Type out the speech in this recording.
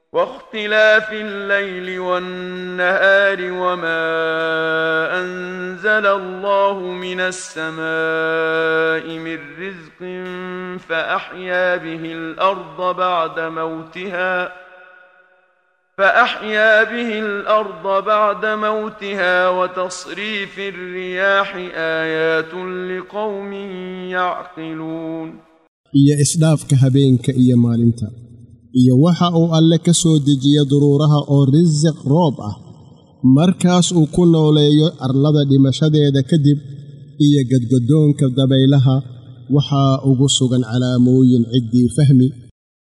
واختلاف الليل والنهار وما أنزل الله من السماء من رزق فأحيا به الأرض بعد موتها فأحيا به الأرض بعد موتها وتصريف الرياح آيات لقوم يعقلون iyo isdhaafka habeenka iyo maalinta iyo waxa uu alle ka soo dejiya duruuraha oo risiq roob ah markaas uu ku nooleeyo arlada dhimashadeeda kadib iyo gadgadoonka dabaylaha waxaa ugu sugan calaamooyin ciddii fahmi